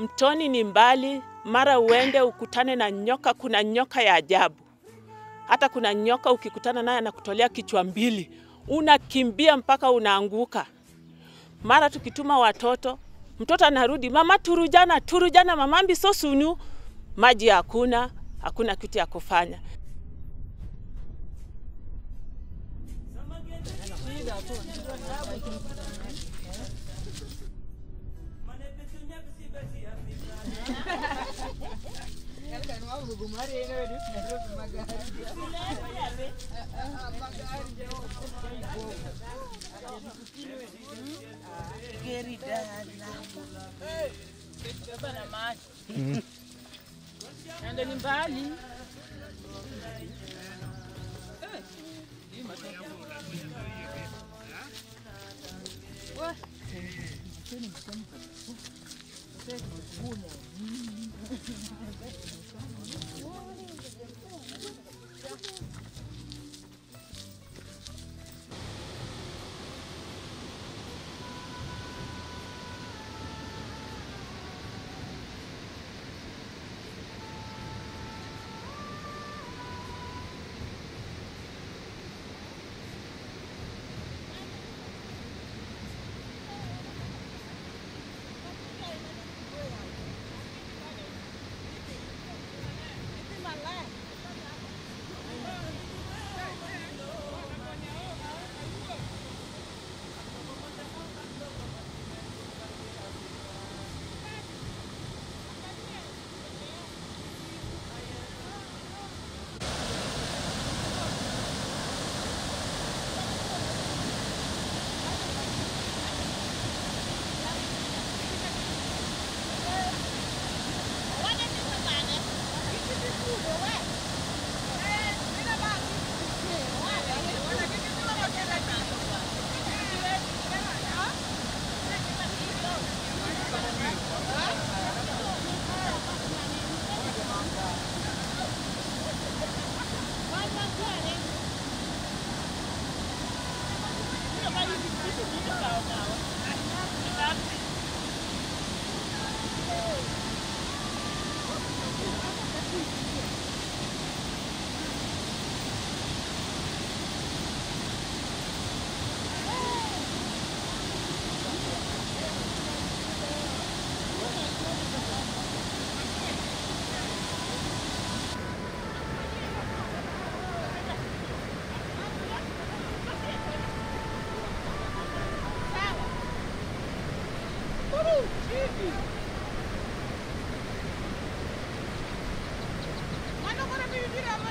Mtoni ni mbali, mara uende ukutane na nyoka. Kuna nyoka ya ajabu, hata kuna nyoka ukikutana naye anakutolea kichwa mbili, unakimbia mpaka unaanguka. Mara tukituma watoto, mtoto anarudi, mama turujana, turujana, mamambi so sunu, maji hakuna, hakuna kitu ya kufanya. Ende ni mbali. Mano, agora me vira